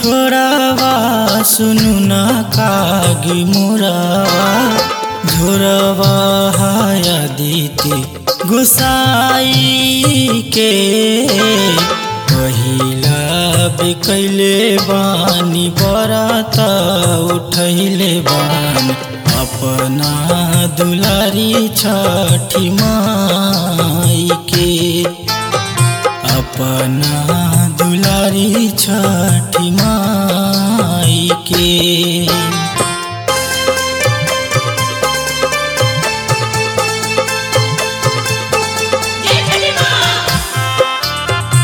ठोरावा सुनु न कागी मोरावा झोरवा हाया दीती गुसाई के पहिला बिकैले बानी बरात उठैले बानी अपना दुलारी छठी माई के अपना दुलारी छठी माई के जय छठी माँ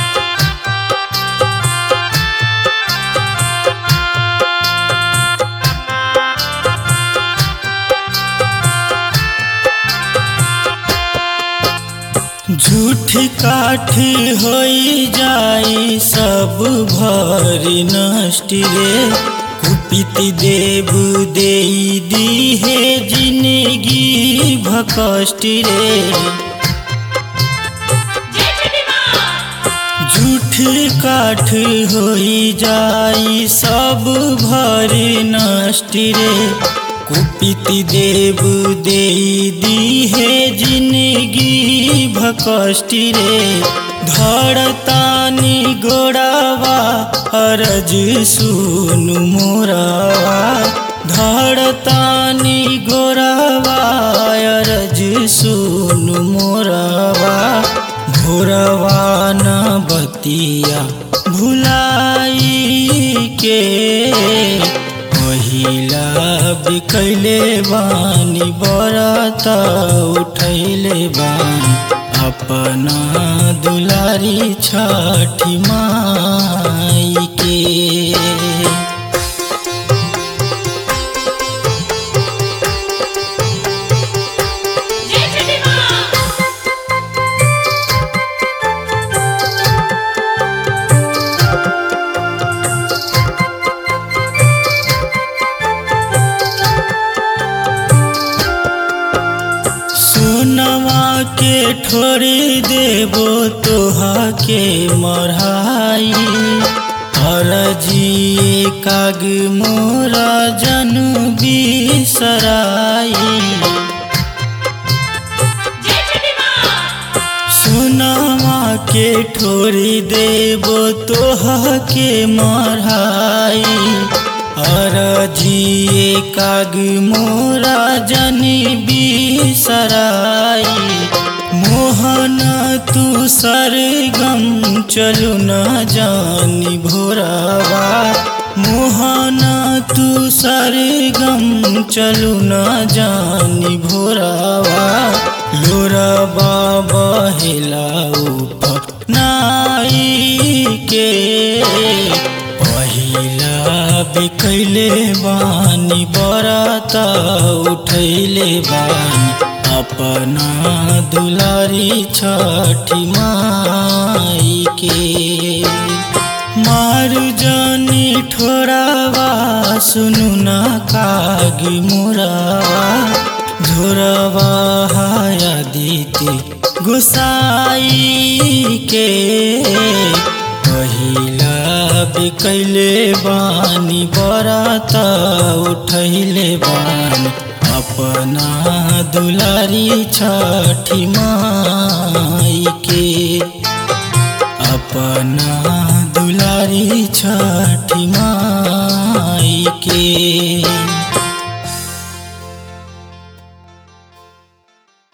झूठ काठी होई जाई सब भरी नष्ट रे कुपित देव दे दी है जिंदगी भकष्ट रे जय छठी माँ झूठ काठ होई जाई सब भरी नष्ट रे कुपित देव दे दी है जिंदगी भकष्ट रे धड़तानी गोड़ावा अरज सुनु मोरावा धड़तानी गोड़ावा अरज सुनु मोरावा भोरवा न बतिया भुलाई के पहिला बिकैले बानी बरत उठैले बानी अपना दुलारी छठी माई के जय छठी माँ सोनवा के ठोरी देबो तोहा के मढ़ाई हरजी काग मोरा जनु बिसराई जय छठी माँ सोनवा के ठोरी देबो तोहा के मढ़ाई अरजिए काग मोरा जनी बिसराई मोहन तू सरगम चलू न जानी भोरावा मोहन तू सरगम चलू न जानी भोरावा लोरबा बहेला उठ नाई के पहिला बिकैले बानी बरात उठैले बानी अपना दुलारी छठी माई के मारु जानी ठोरावा सुनु न कागी मोरावा झोरवा हाया दीती गुसाई के पहिला बिकैले बानी बरात उठैले बानी अपना दुलारी छठी माई के अपना दुलारी छठी माई के